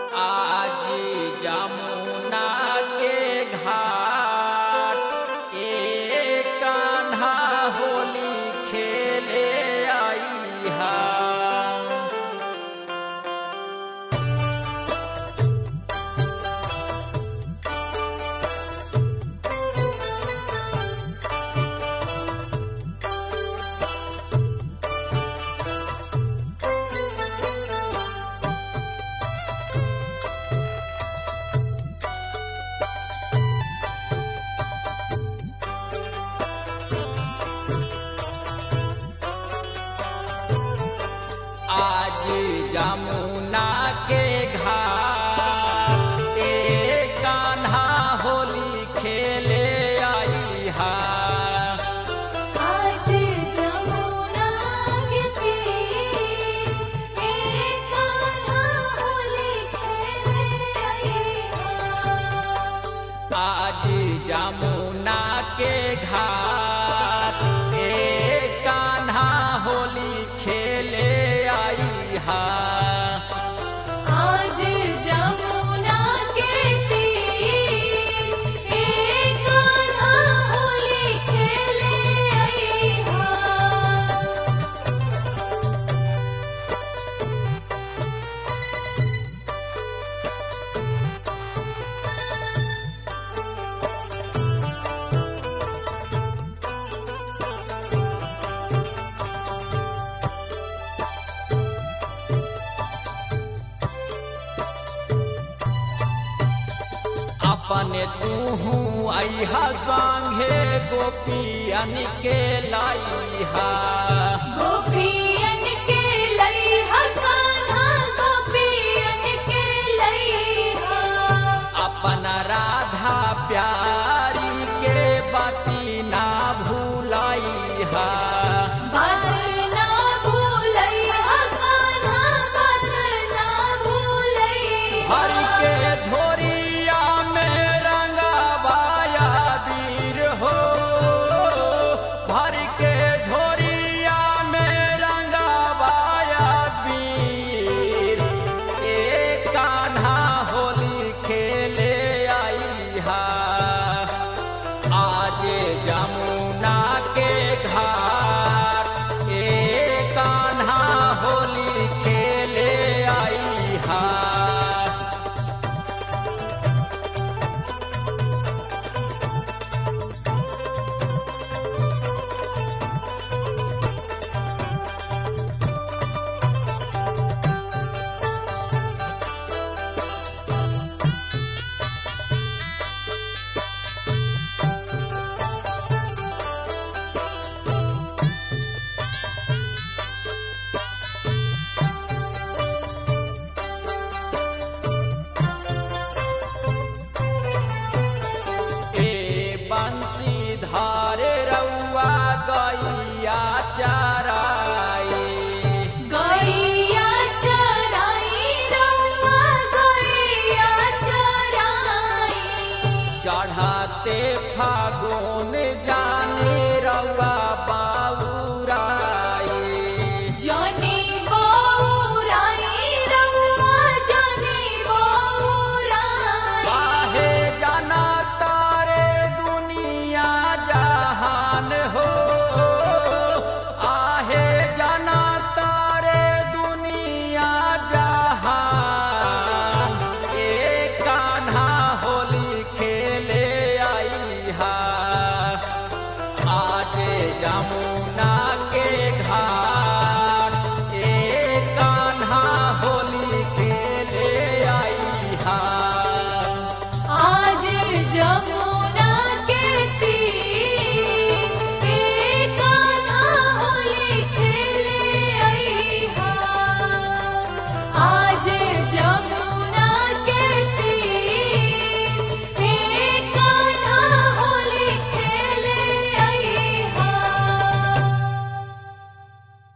आज जमुना के घाट ए कान्हा होली खेले आई हा आज जमुना के घाट ए कान्हा होली खेले आई हा आज जमुना के तीर एक कान्हा होली खेले आई हा। आज जमुना के घाट ए कान्हा होली खेले आई हा आज जमुना के तीर एक कान्हा होली खेले आई हा। अपने तूहू आईहा संगे गोपियन के लाईहा गोपियन के लइहा कान्हा गोपियन के लइहा अपन राधा प्यारी के बाती ना भूलाईहा बात ना भूलइहा कान्हा बात ना भूलइहा हर के झोरिया में रंगाबाया वीर हो हर के झोरिया में रंगाबाया वीर ए कान्हा होली खेले आई हा आज जमुना के घाट ए कान्हा होली खेले आई हा ए बंसी धारे रउआ गैया चराई गैया चराई रउआ गैया चराई चढ़ाते फागुन जा